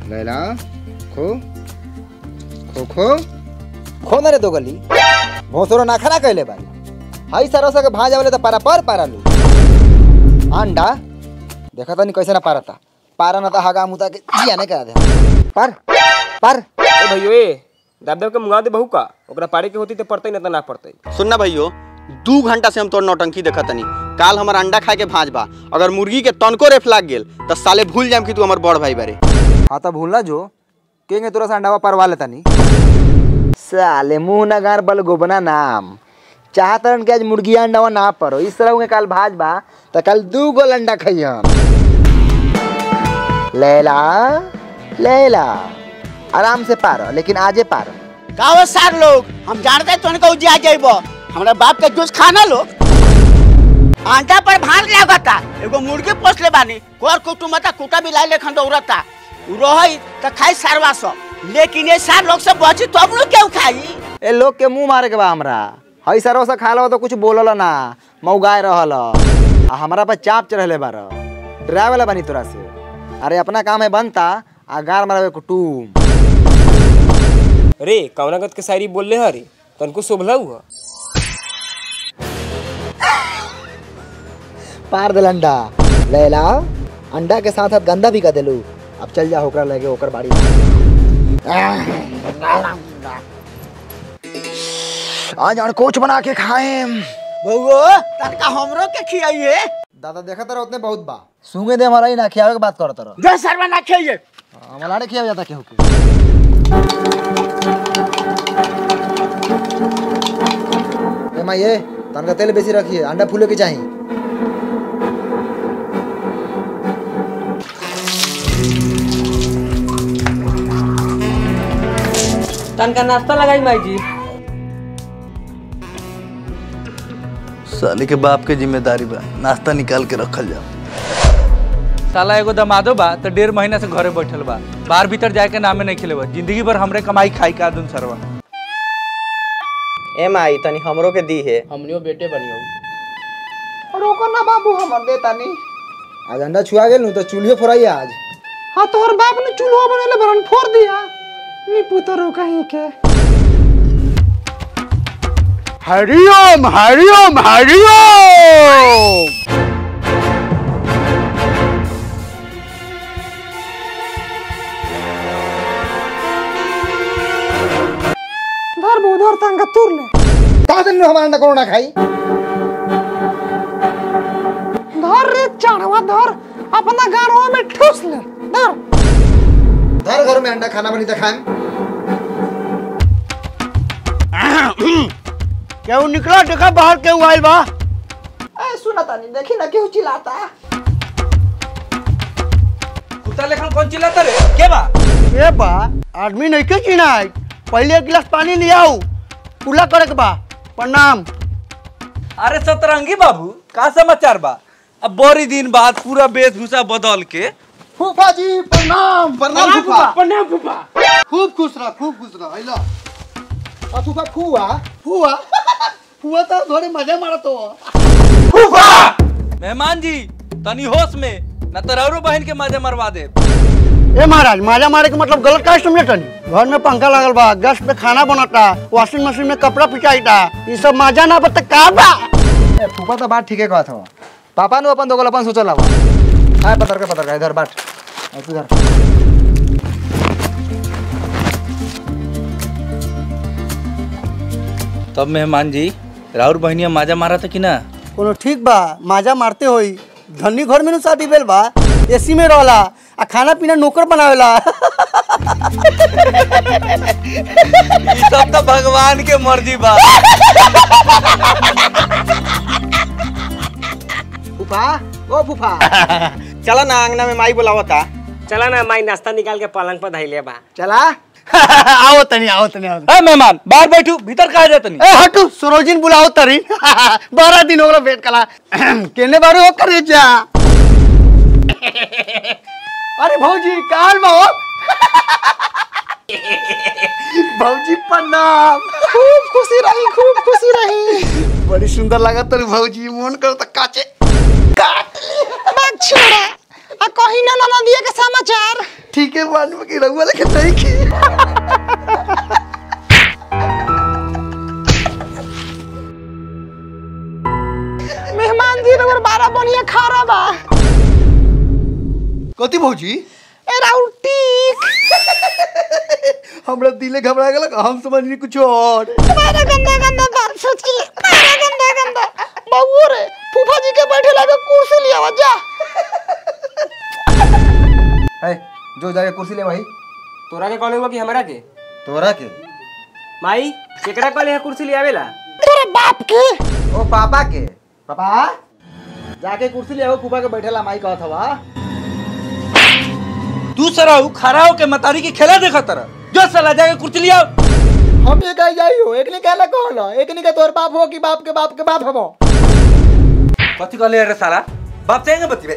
लैला खो खो खो खो ना रे दो गली भोसरो ना खरा कहले बारी हाई सरो के भाजा वाले तो पारा पर पारा लू अंडा देखा तो नहीं कैसे ना पारता पारा ना तो हगा मुता के जिया नहीं करा दे पर पर ए भैयो ए दाब दाब के मुंगा दे बहू का ओकरा पारे के होती तो पड़ते ना तो ना पड़ते सुनना भैयो दू घंटा से हम तोर नौटंकी देखत तनी काल हमर अंडा खाए के भांज बा अगर मुर्गी के तनको रेफ लाग गेल त साले भूल जाम कि तू हमर बड़ भाई बारे हाँ तो भूलना जो केंगे तुरा से अंडावा परवा लेता नहीं साले मुंह ना गार बल गोबना नाम चाहतरन के आज मुर्गिया अंडावा ना परो इस तरह के काल भाज बा तो कल दू गोल अंडा खइयम लैला लैला आराम से पारो लेकिन आजे पारो गाँव सार लोग हम जानते तो उनको उजिया जाइबो हमरा बाप के जूस खाना लो आंटा पर भार लागता एगो मुर्गी पोस ले बानी कोर कुटुमता कुटा बिलाई लेखन दौड़ता उ रहई त खाई सारवा सब लेकिन ये सार लोग सब बची तब लोग क्यों खाई ए लोग के मुंह मारे के बा हमरा हई सरो से खा लो तो कुछ बोलल ना मौगाए रहल आ हमरा पर चाप चढ़ले बार डरावे वाला बनी तोरा से अरे अपना काम है बनता आ गार मारवे कुटुम रे कवनागत के शायरी बोल ले हरी तनको शोभला हुआ पार दिल अंडा लैला अंडा के साथ साथ गंदा भी कर देलू अब चल जा होकर लगे होकर बाड़ी आज अड़कोच बना के खाए बउओ तनका हमरो के खियाइए दादा देखा तारा उतने बहुत बा सूंगे दे हमारा ही ना खियावे के बात कर तारा जो सरवा ना खियाइए हमारा नहीं खियावे जाता केहू के ए माँ ये तनका तेल बेसी रखिए अंडा फूले के चाहिए तनका नाश्ता लगाई माई जी साले के बाप के जिम्मेदारी बा नाश्ता निकाल के रखल जा साला एगो दमादो बा तो डेढ़ महीना से घरे बैठल बा बाहर भीतर जाए के नामे नहीं खेले जिंदगी भर हमरे कमाई खाई का दुन सरवा ए माई तनी हमरो के दी है हमनियो बेटे बनियो रोको ना बाबू हमर दे तानी आज अंडा छुआ गेल नु तो चूल्हे फोड़ाई आज हाँ तोहर बाप ने चूल्हा बनेले बरन फोड़ दिया नी पुतरो कहीं के हरिओम हरिओम हरिओम धर उधर तंगा तुर ले ता दिन हमारा अंडा कोनो ना खाई धर रे चाड़वा धर अपना गारवा में ठूस ले धर धर घर में अंडा खाना बनी तो खाएं केहू निकला देखा बाहर केहू आइल बा ए सुना तानी देखी ना केहू चिल्लाता कुत्ता लेखन कौन चिल्लाता रे के बा ए बा आदमी नहीं के चिनाई पहले एक गिलास पानी ले आओ कुला करे के बा प्रणाम अरे सतरंगी बाबू का समाचार बा अब बड़ी दिन बाद पूरा वेशभूषा बदल के फूफा जी प्रणाम प्रणाम फूफा प्रणाम फूफा खूब खुश रह खूब खुश रह अइला आ फूफा फूआ फुआ फुआ तो थोड़े मजा मारत हो मेहमान जी तनी होश में न तो रौरो बहन के मजे मरवा दे ए महाराज माजा मारे के मतलब गलत का समझे तनी घर में पंखा लागल बा गैस पे खाना बनता वॉशिंग मशीन में कपड़ा पिचाईता ये सब मजा ना बता का बा ए फूफा तो बात ठीके कहत हो पापा नु अपन दोगल अपन सोचल हवा हाय पतर के पतर के इधर बाट आ तू इधर तब मेहमान जी राउर बहनिया माजा मारा था कि ना कोनो ठीक बा माजा मारते होई धनी घर में नु शादी भेल बा एसी में रहला आ खाना पीना नौकर बनावेला ई सब तो भगवान के मर्जी बा फूफा ओ फूफा चला ना अंगना में माई बुलावता चला ना माई नाश्ता निकाल के पलंग पर धैले बा चला आओ तनी आओ तनी आओ ए मेहमान बाहर बैठू भीतर कहा जातनी ए हटू सरोजिन बुलाओ तरी बारह दिन हो गया वेट कला केने बारे हो करे जा अरे भौजी काल में हो भौजी प्रणाम खूब खुशी रही खूब खुशी रही बड़ी सुंदर लगा तेरे भौजी मन कर तो काचे काट ले छोड़ा आ कहीं ना ना दिए के समाचार ठीक है मान में की रहुआ लेकिन नहीं की मेहमान जी रबर बारह बनिया खा रहा बा कथी भौजी ए राउर टीक हमरा दिले घबरा गेलक हम समझनी कुछ और तुम्हारा गंदा गंदा बात सोच के तुम्हारा गंदा गंदा बबू रे फूफा जी के बैठे लगा कुर्सी लिया हुआ जा है जो जाके कुर्सी ले भाई तोरा के कॉल हुआ कि हमरा के तोरा के माई केकरा कॉल है कुर्सी ले आवेला तेरे बाप के ओ पापा के पापा जाके कुर्सी ले आओ फूफा के बैठेला माई कहत हवा तू सराऊ खड़ा होके मतारी की खेला देखा तरह जो साला जाके कुर्सी लिया हम ये कह जाई हो एकनी कहला कहला एकनी के तोर बाप हो कि बाप के बाप के बाप हबो कथी कहले रे साला बाप चाहेंगे बतिबे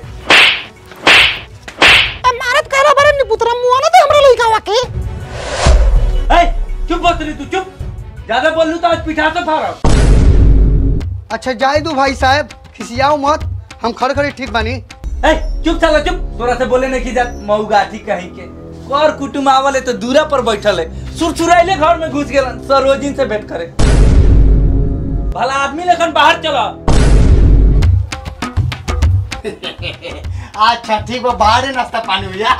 ए मारत करा बरे निपुतरा मुआ ना दे हमरा लइका के ए चुप बस रही तू चुप ज्यादा बोल लू तो आज पिठा से फाड़ा अच्छा जाए दो भाई साहब खिसियाओ मत हम खड़े खड़े ठीक बानी ए चुप साला चुप तोरा से बोले नहीं की जात मऊगाठी कहीं के कर कुटुम आवले तो दूरा पर बैठल है सुरसुराइले घर में घुस गेलन सरोजिन से भेंट करे भला आदमी लेखन बाहर चला अच्छा ठीक बा बाहर नाश्ता पानी हुआ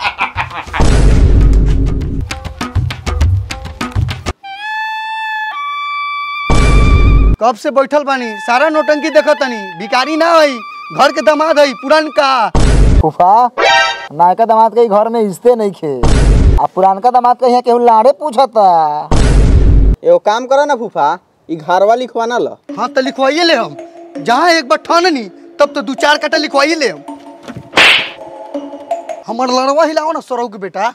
कब से बैठल बानी सारा नोटंकी देखत तनी भिकारी ना हई घर के दामाद हई पुरनका फूफा नायका दामाद के घर में हिस्से नहीं खे आ पुरानका दामाद के यहाँ केहू लाड़े पूछता एगो काम करो ना फूफा ई घरवा लिखवाना ल हाँ तो लिखवाइए ले हम जहाँ एक बार ठाननी तब तो दू चार कटा लिखवाइए ले हम हमर लड़वा हिलाओ ना सौरव के बेटा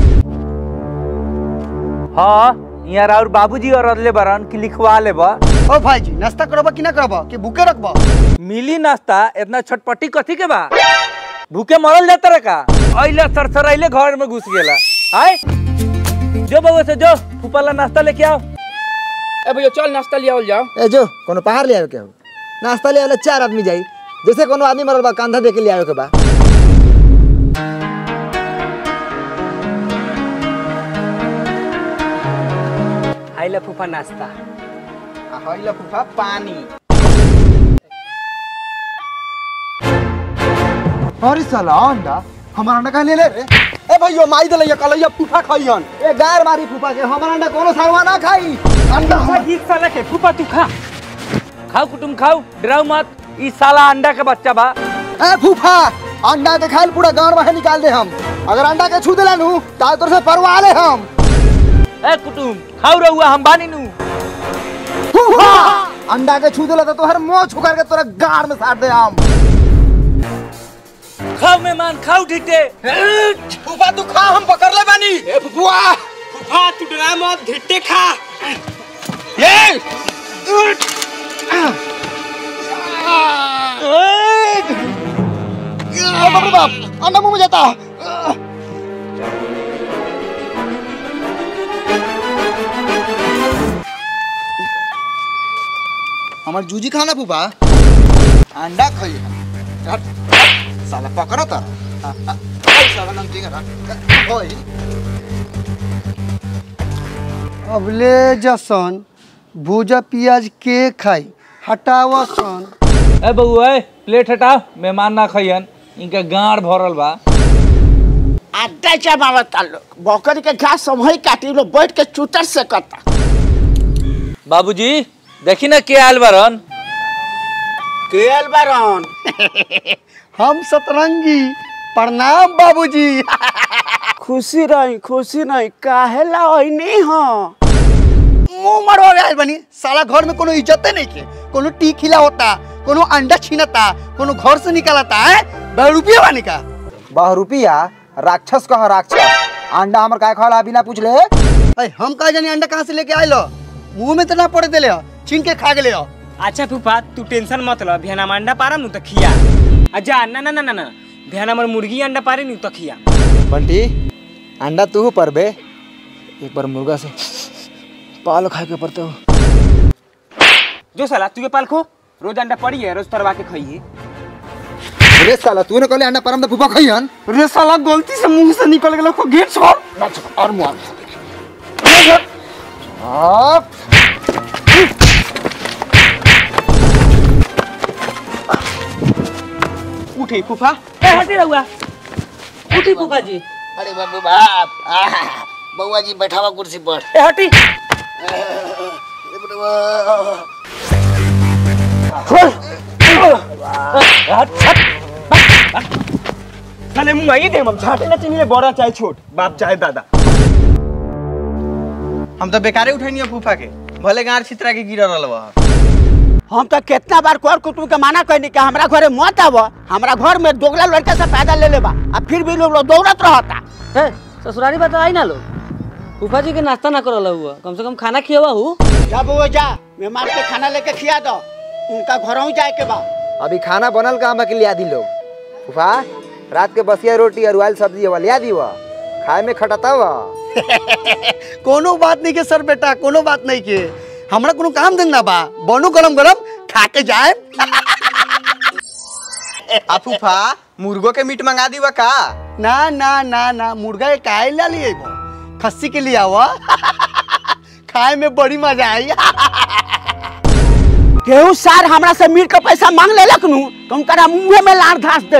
हाँ यहाँ और बाबूजी और अदले बरन की लिखवा लेबा ओ भाई जी नाश्ता करबा कि ना करबा कि भूखे रखबा मिली नाश्ता इतना छटपटी कथी के बा भूखे मरल जाता रे का अइले सरसराइले घर में घुस गेला आय जो बउआ से जो फूफाला नाश्ता लेके आओ ए भैया चल नाश्ता ले आवल जाओ ए जो कोनो पहाड़ ले आयो केहू नाश्ता ले आवे चार आदमी जाई जैसे कोनो आदमी मरल बा कंधा दे के ले आयो के बा आइला फूफा नाश्ता हइला फूफा पानी अरे साला अंडा हमारा अंडा कहाँ ले ले रे ए भैया माई दले कलैया फूफा खइहन ए गार मारी फूफा के हमारा अंडा कोनो सारवा ना खाई अंडा ई साला के फूफा तू खा खाओ कुटुम खाओ डराओ मत ई साला अंडा के बच्चा बा ए फूफा अंडा के खाइल पूरा गांव बाहर निकाल दे हम अगर अंडा के छू देला नु ता तोर से परवा ले हम ए कुटुम खाओ रहुआ हम बानी नु फूफा अंडा के छू देला तो तोहर मुंह छुकर के तोरा गाड़ में साट दे हम खाओ मेहमान खाओ ठीक है फूफा तू खा हम पकड़ ले बानी ए फूफा फूफा तू डरा मत धिट्टे खा बाप रे बाप अंडा मुंह में जाता हमार जूजी खाना फूफा अंडा खाई साला पकड़ो तर साला नमकीन रख ओए अबले जसन भूजा पियाज के खाई हटावा सन ए बउआ ए प्लेट हटाओ मेहमान ना खइहन इनका गाड़ भरल बा अड्डा जमावता लोग बकरी के घास समही काटी लोग बैठ के चूतर से कता बाबूजी देखी ना के आयल बरन केल बारन हम सतरंगी प्रणाम बाबूजी खुशी रही खुशी नहीं काहे ला नहीं हो मुंह मरवा गए बनी साला घर में कोनो इज्जते नहीं के कोनो टी खिला होता कोनो अंडा छीनता कोनो घर से निकालता है बह रुपया बानी का बह रुपिया राक्षस कह राक्षस अंडा हमर काय खाला बिना पूछ ले अरे हम कहा जानी अंडा कहाँ से लेके आए लो मुंह में तो ना पड़े दिले हो छीन के खा गेले हो अच्छा फूफा तू टेंशन मत ल बिहान हम अंडा पारम नु त खिया अच्छा ना ना ना ना ना बिहान हमर मुर्गी अंडा पारे नु त खिया बंटी अंडा तू पर बे एक बार मुर्गा से पाल खाए के पड़ते हो जो साला तू के पाल खो रोज अंडा पड़ी है रोज तरवा के खाइए रे साला तू ने कहले अंडा परम तो फूफा खइहन रे साला गलती से मुंह से निकल गेलो को गेट छोड़ ना छोड़ और मुआ आप उठी फूफा ए हटी रहुआ उठी फूफा जी अरे बाबू बाप आहा, बउआ जी बैठावा कुर्सी पर ए हटी साले मुंह आई दे हम झाटे ना चिनी बड़ा चाहे छोट बाप चाहे दादा हम तो बेकारे उठैनी फूफा के भले गार छितरा के गिर रहल बा हम तो कितना बार कर कुटुम के माना कहनी कि हमरा घरे मत आव हमरा घर में दोगला लड़का से पैदा ले लेबा आ फिर भी लोग दौड़त रहता ए ससुरारी बात आई ना लो फूफा जी के नाश्ता ना करल हुआ कम से कम खाना खियावा हूँ जा बउआ जा मेहमान के खाना लेके खिया दो उनका घरों जाए के बा अभी खाना बनल का हम लिया दी लोग फूफा रात के बसिया रोटी और उबाइल सब्जी वाला लिया दी वा खाए में खटता वा कोनो बात नहीं के सर बेटा कोनो बात नहीं के हमरा कोनो काम धंधा बा बनो गरम गरम खा के जाए आ फूफा मुर्गो के मीट मंगा दीवा का ना ना ना ना मुर्गा के काहे ला लिए खस्सी के लिए आवा खाए में बड़ी मजा आई केहू सार हमरा से मीट के पैसा मांग लेलक नु तो उनका मुंह में लार घास दे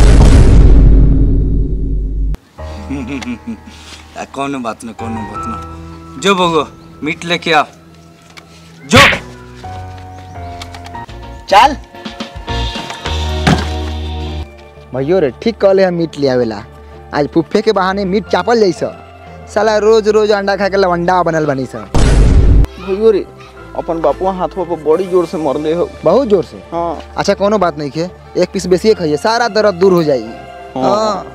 आ, कोनो बात ना कोनो बात ना जो बगो मीट लेके आ जो चल भैयो रे ठीक कहले हम मीट ले आवेला आज फुफ्फे के बहाने मीट चापल जैसा साला रोज रोज अंडा खा के लवंडा बनल बनी सा भैयो रे अपन बापुआ हाथवा पर बड़ी जोर से मरले हो बहुत जोर से हाँ अच्छा कोनो बात नहीं के एक पीस बेसिए खाइए सारा दर्द दूर हो जाएगी हाँ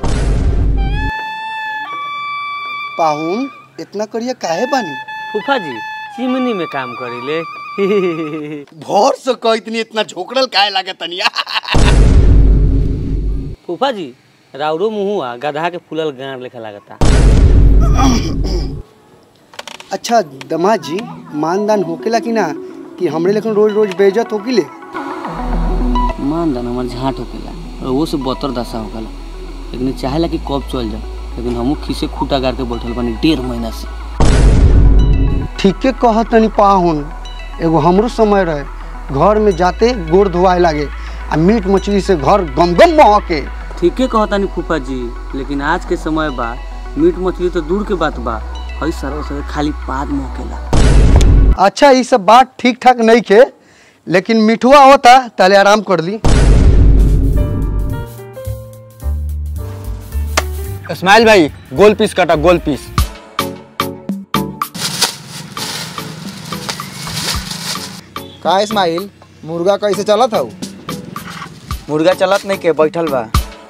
पाहुन इतना करिए काहे बानी फूफा जी चिमनी में काम करी ले भोर से कह इतनी इतना झोकड़ल काहे लागे तनिया फूफा जी राउरो मुहुआ गधा के फूलल गांड लेखा लागता अच्छा दमाद जी मानदान होकेला कि ना कि हमरे लेकिन रोज रोज बेइज्जत होकिले मान दान हमार झाट होकेला और वो से बतर दशा होकेला लेकिन चाहेला कि कब चल जाए लेकिन हमू खीसे खूटा गाड़ के बैठल बानी डेढ़ महीना से ठीके कहत तनी पाहुन एगो हमरो समय रहे घर में जाते गोड़ धोआए लागे आ मीट मछली से घर गम गम महके ठीके कहतानी फूफा जी लेकिन आज के समय बा मीट मछली तो दूर के बात बा हई सरव सर खाली पाद मोकेला अच्छा ये सब बात ठीक ठाक नहीं के लेकिन मिठुआ होता ताले आराम कर ली इस्माइल भाई गोल पीस काटा गोल पीस का इस्माइल मुर्गा कैसे चलत हौ मुर्गा चलत नहीं के बैठल बा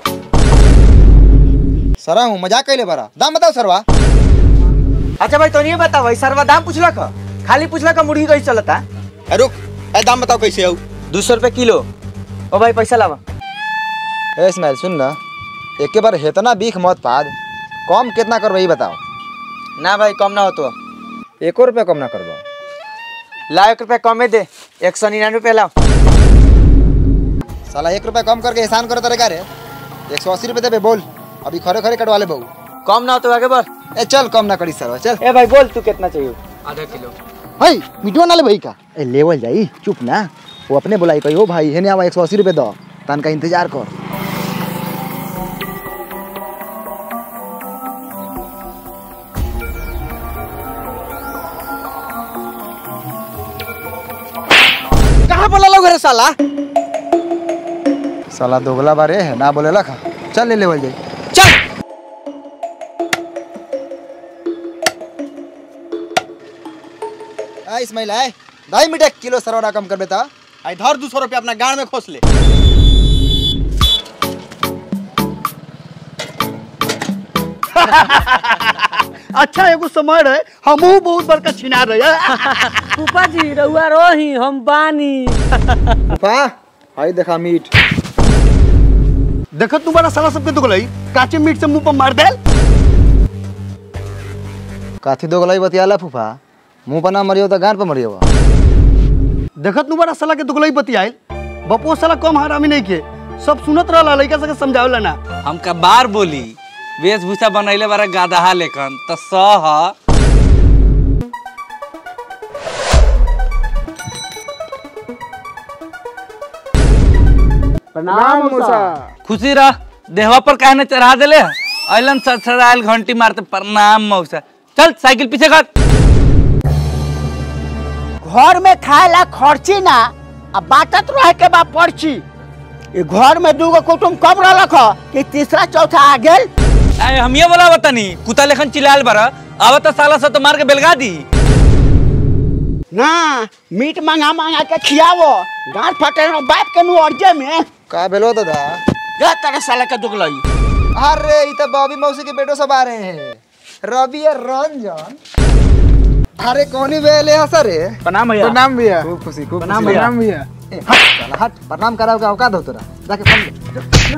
सरा हूँ मजाक कैले बरा दाम बताओ सरवा अच्छा भाई तो नहीं बताओ भाई सरवा दाम पूछलक ह? खाली पूछलक ह मुर्गी कैसे चलता ए, रुक ए दाम बताओ कैसे हो दो सौ रुपये किलो ओ भाई पैसा लावा ए इस्माइल सुन ना एक बार हेतना बीख मत पाद कम कितना करबो ये बताओ ना भाई कम ना हो तो एको रुपया कम ना करबो ला एक रुपया कमे दे एक सौ निन्यानवे रुपया लाओ साला एक रुपया कम करके एहसान करे तरीका रे एक सौ अस्सी रुपये देबे बोल अभी खरे खरे कटवा ले बहू कम ना हो तो आगे बढ़ ए चल कम ना करी सरवा चल ए भाई बोल तू कितना चाहिए आधा किलो भाई मिटवा ना ले भाई का ए लेवल जाई चुप ना वो अपने बुलाई कही हो भाई हेने आवा एक सौ अस्सी रुपये दो तन का इंतजार कर कहाँ बोला लोग रे साला साला दोगला बारे है ना बोले लखा चल ले लेवल जाई चल आ इस्माइल आए ढाई मिनट एक किलो सरवा कम कर बेटा आई धर दू सौ रुपया अपना गाड़ में खोस ले अच्छा एगो समय रहे हमहू बहुत बड़का छिना रहे फूफा जी रउआ रही हम बानी पा हाई देखा मीट देखत तुम्हारा साला सबके दुगलई काचे मीट से मुंह पर मार देल काथी दोगलाई बतियाला फूफा मुंह पर ना मरियो तो गांड पर मरियो देखत तुम्हारा साला के दुगलई बतियाइल बपो साला कम हरामी नहीं के सब सुनत रहला लइका सबके समझावला ना हमका बार बोली वेशभूषा बनैले बारा गादहा लेखन त सह प्रणाम मूसा खुशी रह देहवा पर काहे न चढ़ा देले अइलन सड़सड़ायल घंटी मारते प्रणाम मौसा चल साइकिल पीछे कर घर में खाए ला खर्ची ना अब बाटत रहे के बा पर्ची ये घर में दूगो कुटुम कब रहलक ह कि तीसरा चौथा आ गेल आए हम ये बोला बतानी कुत्ता लेखन चिल्लायल बारा अब तो साला से तो मार के बेलगा दी ना मीट मंगा मंगा के खियावो गांठ फटे न बाप के नु अर्जे में का भेलो दादा गे तेरे साले के दुगलई अरे ई तो बॉबी मौसी के बेटो सब आ रहे हैं रवि और रंजन अरे कौनी बेले हंसा रे प्रणाम भैया प्रणाम भैया खूब खुशी खूब प्रणाम खुशी। भैया। प्रणाम भैया ए, हट साला हट प्रणाम कराओ का औकात हो तोरा जाके फोन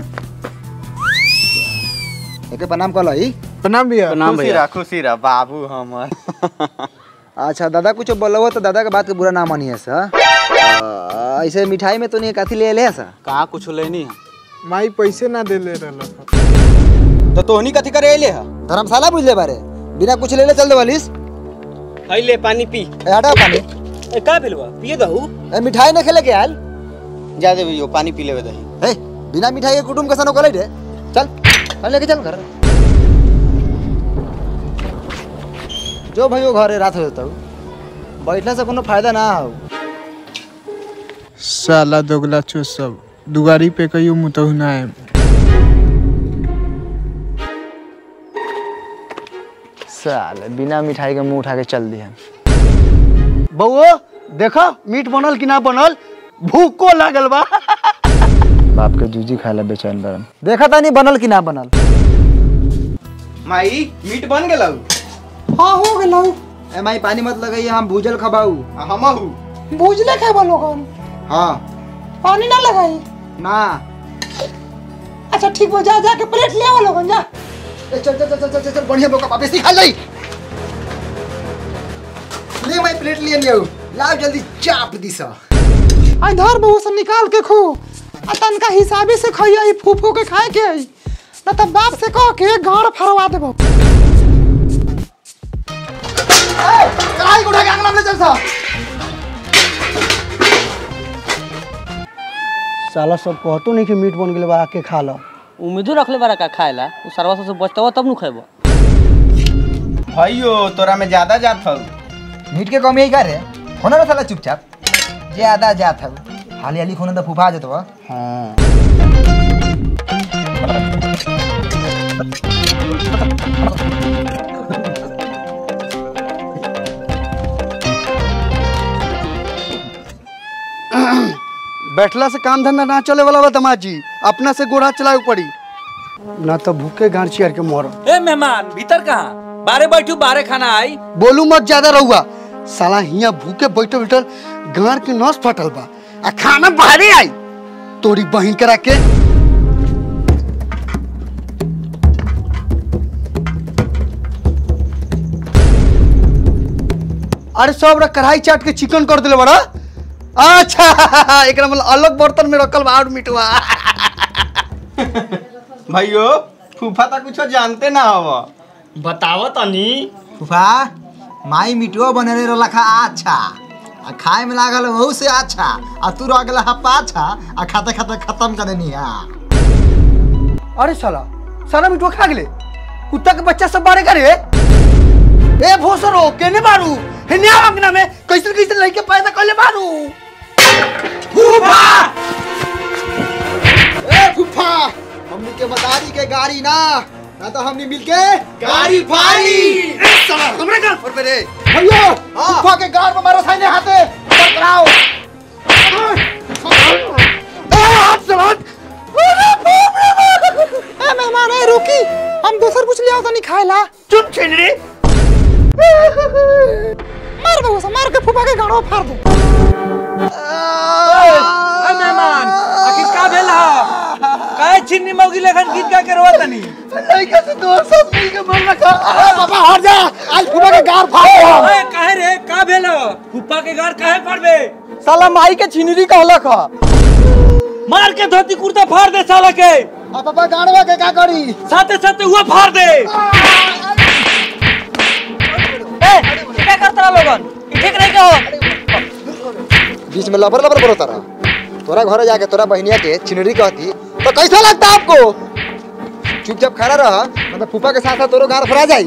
एके प्रणाम कर लई प्रणाम भैया प्रणाम खुशी भैया रह खुशी रह बाबू हमर अच्छा दादा कुछ बोलो तो दादा के बात के बुरा ना मानिए सा अ, ऐसे मिठाई में तो नहीं काथी ले ले सा कहाँ कुछ लेनी है माई पैसे ना दे ले रहल तो तोहनी कथी करे अइले है धर्मशाला बुझ ले बारे बिना कुछ ले ले चल दे वालिस ले पानी पी ए हटा पानी ए का भेलवा पिए दहू ए मिठाई न खेले के आयल जा दे भैया पानी पी लेवे दही ए बिना मिठाई के कुटुम के सनो कले रे चल चल लेके चल घर जो भाई वो घरे रात हो जाता हूँ बैठने से कोनो फायदा ना हो साला दोगला चो सब दुगारी पे कहियो मुतहु ना है साले बिना मिठाई के मुंह उठा के चल दिया बउओ देखो मीट बनल कि ना बनल भूखो लागल बा बाप के जूजी खाए ला बेचैन बरन देखा था नहीं बनल कि ना बनल माई मीट बन गेलौ हाँ हो गेलौ ए माई पानी मत लगाइए हम भूजल खबाऊ हमहू भूजले खाए लोगन हाँ पानी ना लगाई ना अच्छा ठीक बा जा जा के प्लेट ले आओ लोगन जा ए, चल चल चल चल चल चल बढ़िया बोका वापस खा लई ले माई प्लेट लिए लियो लाओ जल्दी चाप दिसा आई धर बहु से निकाल के खो आ तनका हिसाबे से खइया ई फूफो के खाए के आई ना तब बाप से कह के गाड़ फरवा देबो कढ़ाई को उठा के अंगना में चल सा साला सब कहतो नहीं कि मीट बन गेल बा आके खा लो उम्मीदो रखले बारा का खाएला उ सरवा से बचतवा तब नु खाएबो भाइयो तोरा में ज्यादा जात हौ मीट के कमी का रे होना ना साला चुपचाप ज्यादा जात है हाली हाली खोने तो फूफा जतो हाँ बैठला से काम धंधा ना चले वाला बा दमाजी अपना से गोड़ा चलावे पड़ी ना तो भूखे गांड चियर के मोर ए मेहमान भीतर कहाँ बारे बैठू बारे खाना आई बोलू मत ज्यादा रहुआ साला हिया भूखे बैठल बैठल गांड के नस फटल बा आ खाना बाहरे आई तोरी बहिन करा के अरे सब रा कढ़ाई चाट के चिकन कर दिले बड़ा अच्छा एकरा मतलब अलग बर्तन में रखल बा और मिटवा भाइयो फूफा तो कुछ जानते ना हवा बताओ तनी फूफा माई मिटुआ बनेले रहला खा अच्छा आ खाए में लागल बहुत से अच्छा आ तू रह गेला हा पाछा आ खाते खाते खत्म कर देनी हा अरे साला साला मिठुआ खा गेले कुत्ता के बच्चा सब बारे करे ए भोसरो केने मारू हे न्या अंगना में कैसे कैसे लइके पैदा कइले मारू फूफा ए फूफा हमनी के मदारी के गाड़ी ना ना तो हमनी मिलके गाड़ी फाड़ी ए साला हमरे घर पर रे भैया फूफा के गाड़ में मारो साइने हाथे पकड़ाओ ए हाथ साला ए मेहमान ए रुकी हम दोसर कुछ ले आओ तनी खाएला चुप छिनरी मार बहु से मार के फूफा के गाड़ो फाड़ दे ए मेहमान आखिर का भेल हा काहे छिन्नी मौगी लेखन गीत गा के रोवा तनी लइका से दोस्त सब मिल के मर रखा अरे बाबा हट जा आज फूफा के गार फाड़ ए काहे रे का भेल फुप्पा के घर काहे पड़बे साला माई के छिनरी कहलक ह मार के धोती कुर्ता फाड़ दे साला के आ पापा गाड़वा के का करी साथे साथे हुआ फाड़ दे क्या करता लोगन ई ठीक नहीं के हो बीच में लबर लबर बोलो तारा तोरा घरे जाके तोरा बहनिया के चिनरी कहती तो कैसा लगता आपको चुपचाप खड़ा रह मतलब फूफा के साथ साथ तोरो गार फरा जाई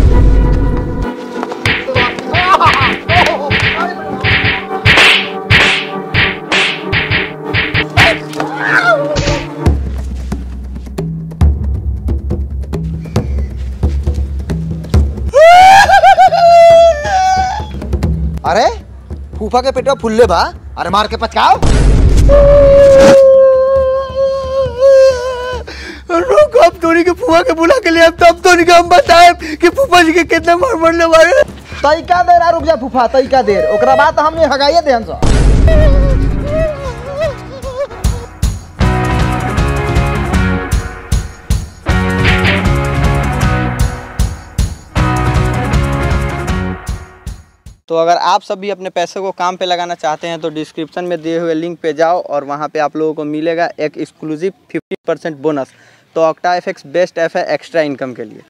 अरे फूफा के पेटवा फुल्ले बा अरे मार के पचकाओ रुक अब तोरी के फुआ के बुला के लिए अब तब तोरी के हम बताए कि फूफा जी के कितना मार मरने वाले तैका देर आ रुक जा फूफा तैका देर ओकरा बाद तो हमने हगाइए देहन सो तो अगर आप सब भी अपने पैसे को काम पे लगाना चाहते हैं तो डिस्क्रिप्शन में दिए हुए लिंक पे जाओ और वहाँ पे आप लोगों को मिलेगा एक एक्सक्लूसिव 50% बोनस तो ऑक्टा एफ बेस्ट ऐप है एक्स्ट्रा इनकम के लिए